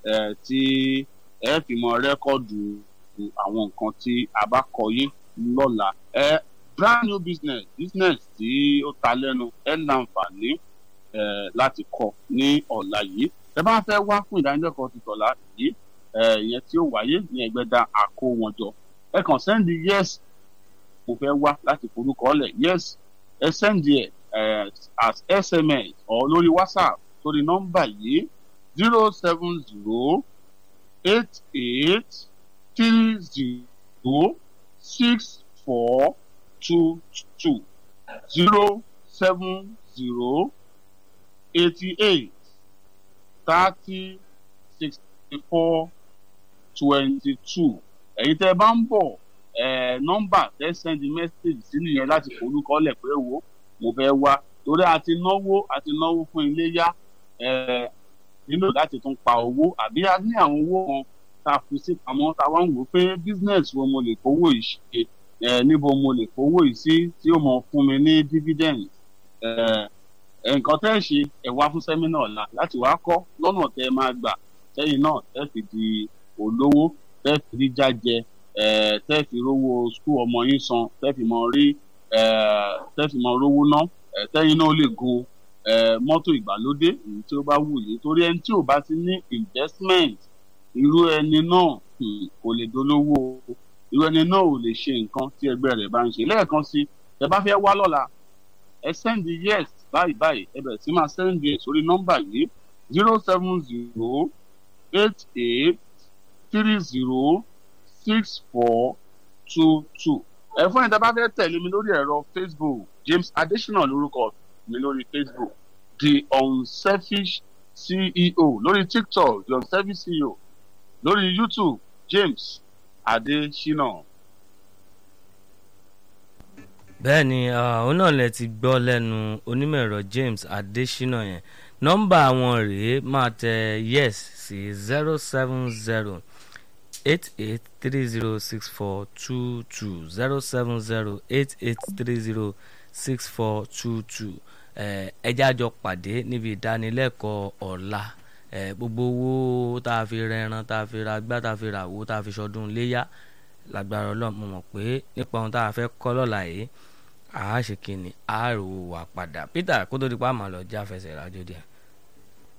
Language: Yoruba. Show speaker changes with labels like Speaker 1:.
Speaker 1: eh, tí ẹ fi mọ rẹ́kọ̀dù àwọn nǹkan tí a bá kọ yín lọ́la eh, brand new business business tí ó ta lẹ́nu ẹ láǹfààní eh, láti kọ ní ọ̀la yìí ẹ bá fẹ́ wá fún ìdánilẹ́kọ̀ọ́ ti tọ̀la yìí eh, ìyẹn tí ó wáyé ní ẹgbẹ́dá àkó wọn jọ ẹ kàn sẹ́ndì yes mo fẹ́ wá láti forúkọ lẹ̀ yes ẹ sẹ́ndì ẹ̀ eh, as sms or lórí whatsapp sórí nọ́mbà yìí zero seven zero eight eight three zero six four two two zero seven zero eighty eight thirty sixty four twenty two ẹ̀yin tẹ́ ẹ bá ń bọ̀ ẹ̀ nọ́mbà tẹ́ sẹ́ndì mẹ́sàgì sí nìyẹn láti forúkọ lẹ̀ pé wo mo fẹ́ wá torí a ti náwó a ti náwó fún iléyá ẹ̀ nílò láti tún pa owó àbí a ní àwọn owó kan tá a fi sí pamọ́ tá a wá ń wò pé business wo mo lè kówó yìí ṣe ẹ̀ níbo mo lè kówó yìí sí tí ó mọ fún mi ní dividend ẹ̀ nǹkan tẹ́ ẹ ṣe ẹ̀ wá fún sẹ́mínà ọ̀la láti wá kọ́ lọ́nà tẹ́ ẹ máa gbà sẹ́yìn náà tẹ́ fi di olówó tẹ́ fi rí jájẹ ẹ̀ tẹ́ fi rówó skul ọmọ yín san tẹ́ fi mọ rí ẹ̀ tẹ́ fi mọ rówó ná ẹ̀ tẹ́yìn náà lè gun ẹ̀ mọ́tò ìgbàlódé èyí tí ó bá wù yìí torí ẹni tí ò bá ti ní investment irú ẹni náà hmm, kò lè dolówó irú ẹni náà ò lè ṣe nǹkan tí ẹgbẹ́ rẹ̀ bá ń ṣe lẹ́ẹ̀kan sí ẹ bá fẹ́ wá lọ́la ẹ sẹ́ndì yes báyìí báyìí ẹ bẹ̀rẹ̀ sí máa sẹ́ndì ẹ̀ sórí nọ́mbà yìí zero seven zero eight eight three zero six four two two ẹ fún ẹ̀dá bá fẹ́ tẹ̀lé mi lórí ẹ̀rọ facebook james adesina lórúkọ mi lórí facebook the unselfish ceo lórí tiktok the unselfish ceo lórí youtube james adesina.
Speaker 2: bẹ́ẹ̀ ni òun náà lẹ ti gbọ́ lẹ́nu onímọ̀ ẹ̀rọ James Adesina yẹn nọ́mbà wọn rèé máa tẹ yes sí zero seven zero eight eight three zero six four two two zero seven zero eight eight three zero six four two two ẹjẹ́ àjọ pàdé níbi ìdánilẹ́kọ̀ọ́ ọ̀la gbogbo owó tá a fi rẹran tá a fi ra gbá tá a fi ra owó tá a fi ṣọdún léyà lágbára ọlọ́run mo mọ̀ pé nípa ohun tá a fẹ́ kọ́ lọ́la yìí àá ṣe kí ni àá rò wà padà Peter kó tó di pa àmọ́ lọ já fẹsẹ̀ rájò díẹ̀.